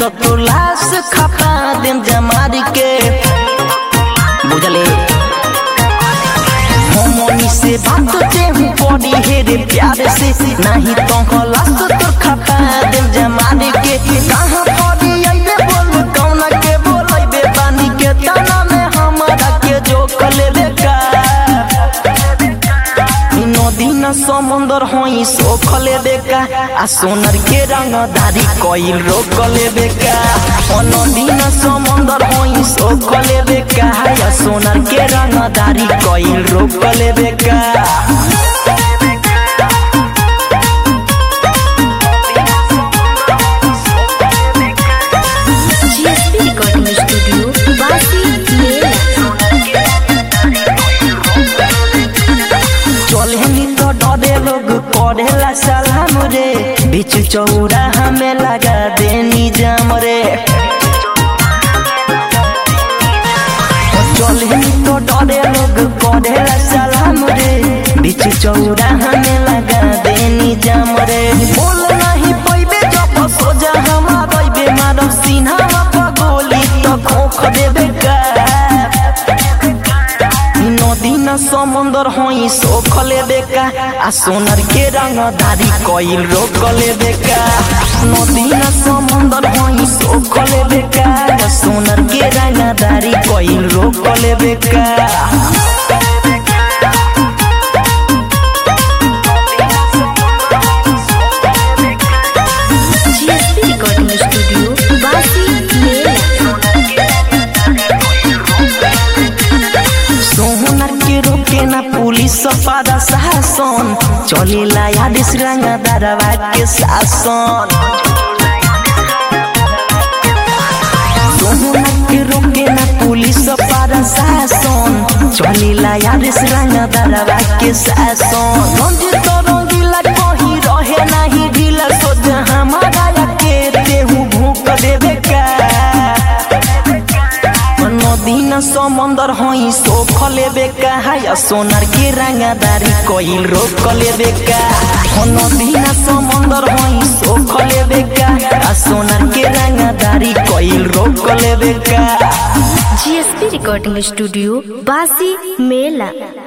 तो लाश खपा देम जमारी के बुझले हमनी से बात देहू पड़ी हे रे प्यार से नहीं तो लाश तो खपा देम जमारी के कहाँ पड़ी अइबे बोल कौना के बोलैबे पानी के तना में हमारा के जो कलेबे का नदी न समुंदर होई सोखले बेका आ सोनर के रंगदारी कइल रोकले बेका ओ नदी न समुंदर होई सोखले बेका आ सोनर के रंगदारी कइल रोकले बेका GSP Recording Studio, Basi Mela. चलनी तो डरे लोग करेला सलाम रे बीच चौरा हमें लगा देनी जाम रे चलनी तो डरे लोग करेला सलाम रे बीच चौरा हमें लगा देनी जाम रे बोल नहीं पैबे जब सोजा हमारा बेमार सीना पर गोली तो खोख देबे का नदी न समुंदर होई सोखले बेका आ सोनर के रंगदारी कइल रोकले बेका नदी न समुंदर होई सोखले बेका आ सोनर के रंगदारी कइल रोकले बेका GSP Recording Studio, Basi Mela. सोहनर के रोके ना पुलिस पादा शासन चलेला यादिस रंगदारवा के शासन सोहनर के रोके ना पुलिस पादा शासन चलेला यादिस रंगदारवा के शासन रंजित रंगीला कहीं रहे नाही ढीला सोच हमारा के तेहू भूख देवे का नदी न समुंदर होई सोख लेबे का या सोनार के रंगदारी कइल रोक लेबे का हो नदी न समुंदर होई सोख लेबे का आ सोनार के रंगदारी कइल रोक लेबे का GSP Recording Studio, Basi Mela.